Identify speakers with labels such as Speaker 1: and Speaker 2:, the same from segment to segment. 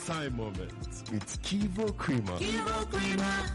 Speaker 1: time moment with Kivo Creamer.
Speaker 2: Kivo Creamer.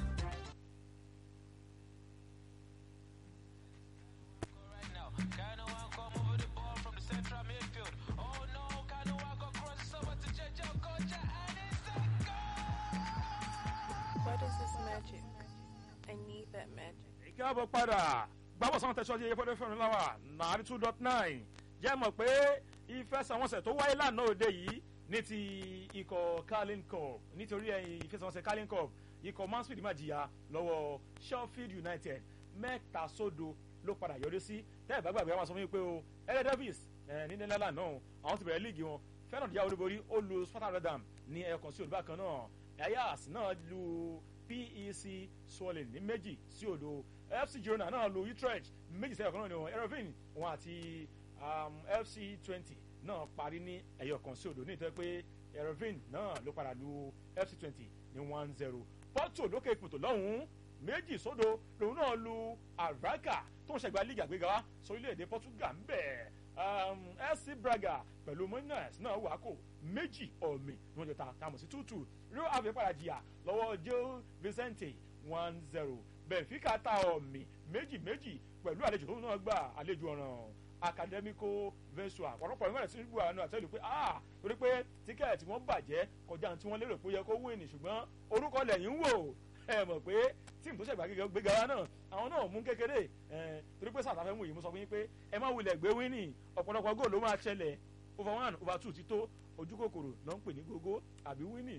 Speaker 3: What is this magic? I need that magic.
Speaker 4: ìkáàbọ̀ padà gbàbọ̀ sáwọn tẹ̀sán yẹ fọ́dọ̀ fẹ́ràn láwà nàárí two dot nine jẹ́ mọ̀ pé ìfẹsẹ̀wọnsẹ̀ tó wáyé lánàá òde yìí ní ti ikọ̀ carling cup nítorí ẹ̀yìn ìfẹsẹ̀wọnsẹ̀ carling cup ikọ̀ mansfield máa jìyà lọ́wọ́ sheffield united mẹ́ta sódo ló padà yọrí sí tẹ́ ẹ̀ bá gbàgbé àwọn sọ fún mi pé o ẹ̀rẹ́ davis ní nílẹ̀ náà àwọn ti bẹ̀rẹ̀ líìgì wọn fẹ́ràn díà olúborí ó lu sparta redam ní ẹ̀ẹ̀kan sí olùbákan náà ayas náà lu pec swollen ní méjì sí òdo fc girona náà lu utrecht méjì sẹ́yọ̀ kan náà ni wọn erevin wọn àti um, fc twenty náà parí ní ẹ̀yọ̀ kan sí òdo ní ìtọ́ pé erevin náà ló padà lu fc twenty ní one zero porto lókè ìpòtò lọ́hùn-ún méjì sódo lòun náà lu araka tó ń ṣẹ̀gbá lígì àgbéga sórílẹ̀-èdè portugal ń bẹ̀ um, fc braga pẹ̀lú minas náà wà kó méjì ọ̀mì ní wọ́n jọ ta tamọ̀ sí tútù rio ave padà jìyà lọ́wọ́ joe vicente one zero benfica ta ọ̀mì méjì méjì pẹ̀lú àlejò tó náà gbà àlejò ọ̀ràn academico vesua ọ̀pọ̀lọpọ̀ ìwé ẹ̀sìn ìgbò àánú àtẹ́lù pé ah torí pé tíkẹ́ẹ̀tì wọn bàjẹ́ kọjá tí wọ́n lérò pé ó yẹ kó wé ní ṣùgbọ́n orúkọ lẹ́yìn ń wò ẹ mọ̀ pé tíìmù tó ṣẹ̀gbà gbéga wa náà àwọn náà mú kékeré ẹ torí pé sáà táfẹ́ mú yìí mo sọ fún yín pé ẹ má wulẹ̀ gbé wíní ọ̀pọ̀lọpọ̀ góòlù ló máa ṣẹlẹ̀ over one over two ti tó ojú kòkòrò náà ń pè ní gógó àbí wíní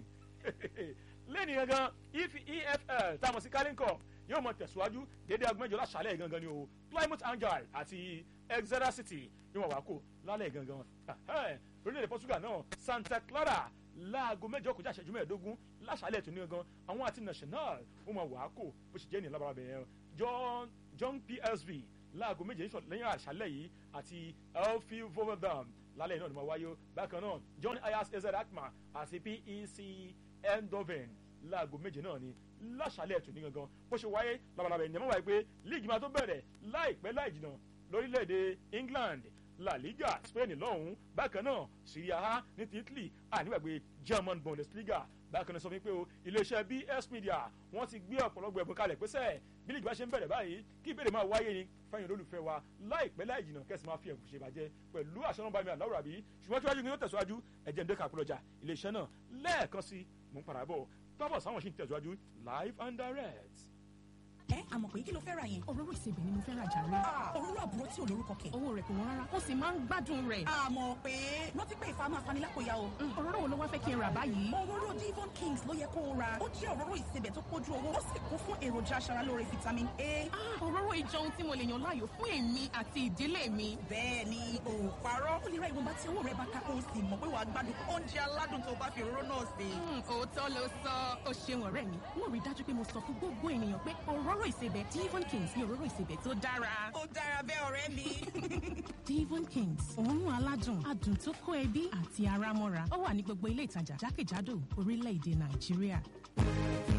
Speaker 4: lẹ́ni gangan efl táwọn sí kálíńkọ̀ yóò mọ tẹ̀síwájú dédé agbẹ́jọ́ láṣálẹ̀ gangan ni o plymouth angel àti exeter city ni wọ́n wá kó lálẹ́ gangan orílẹ̀-èdè portugal náà santa clara láago mẹ́jọ kọjá ìṣẹ́jú mẹ́ẹ̀ẹ́dógún láṣálẹ̀ tó ní gangan àwọn àti national ó mọ wàá kó bó ṣe jẹ́ ní lábàrà bẹ̀rẹ̀ john john psv láago méje lẹ́yìn àṣálẹ̀ yìí àti elfi vovendam lálẹ́ náà ni wọ́n wáyé bákan náà john ayas ezer akma àti pec endoven láago méje náà ni láṣálẹ̀ tó ní gangan bó ṣe wáyé labalábá ẹ̀yìn mọ́ wáyé pé líìgì máa tó bẹ̀rẹ̀ láìpẹ́ láì jìnnà lórílẹ̀‐èdè england la liga spain lọ́hùn-ún bákan náà syria a ní ti italy ànígbàgbé german bundesliga bákan náà sọ fún mi pé o iléeṣẹ́ bs media wọ́n ti gbé ọ̀pọ̀lọpọ̀ ẹ̀bùn kalẹ̀ pẹ́sẹ́ bí líìgì bá ṣe ń bẹ̀rẹ̀ báyìí kí ìbéèrè máa wáyé ni fẹ́yìn olólùfẹ́ wa láìpẹ́ láì jìnnà kẹ́sì máa fi ẹ̀bùn ṣe bàjẹ́ pẹ̀lú àṣẹ náà bá mi àláwùrà bí ṣùgbọ́n tí wájú ni yóò tẹ̀síwájú ẹ̀jẹ̀ ń dé kàkúrọ̀jà iléeṣẹ́ náà lẹ́ẹ̀kan sí mò ń padà bọ̀ tọ́bọ̀ sáwọn ṣì ń tẹ̀síwájú live and direct
Speaker 5: ẹ àmọ̀ pé kí ló fẹ́ ra yẹn.
Speaker 6: òróró ìsebẹ̀ ni mo fẹ́ ra jàre.
Speaker 5: òróró àbúrò tí ò lórúkọ kẹ̀.
Speaker 6: owó rẹ̀ kò wọ́n rárá ó sì máa ń gbádùn rẹ̀.
Speaker 5: àmọ̀ pé rántí pé ìfà máa fani lápòyà o.
Speaker 6: òróró wo ló wá fẹ́ kí n rà báyìí.
Speaker 5: òróró divon kings ló yẹ kó o ra ó jẹ́ òróró ìsebẹ̀ tó pójú owó ó sì kún fún èròjà aṣaralóore vitamin a.
Speaker 6: òróró ìjọ ohun tí mo lè yàn láàyò fún èmi àti ìdílé mi.
Speaker 5: bẹ́ẹ̀ ni o parọ́ ó lè ra ìwọ̀nba tí owó rẹ̀ bá ká o sì mọ̀ pé wàá gbádùn oúnjẹ aládùn tó bá fi òróró náà sè.
Speaker 6: òótọ́ ló sọ ó ṣeun ọ̀rẹ́ mi mo rí dájú pé mo sọ fún gbogbo ènìyàn pé òróró ìsebẹ̀ divon Devon Kings ní òróró ìsebẹ̀ tó dára.
Speaker 5: ó dára bẹ́ẹ̀ ọ̀rẹ́ mi.
Speaker 6: Devon Kings òórùn aládùn adùn tó kó ẹbí àti ara mọ́ra ó wà ní gbogbo ilé ìtajà jákèjádò orílẹ̀-èdè Nàìjíríà.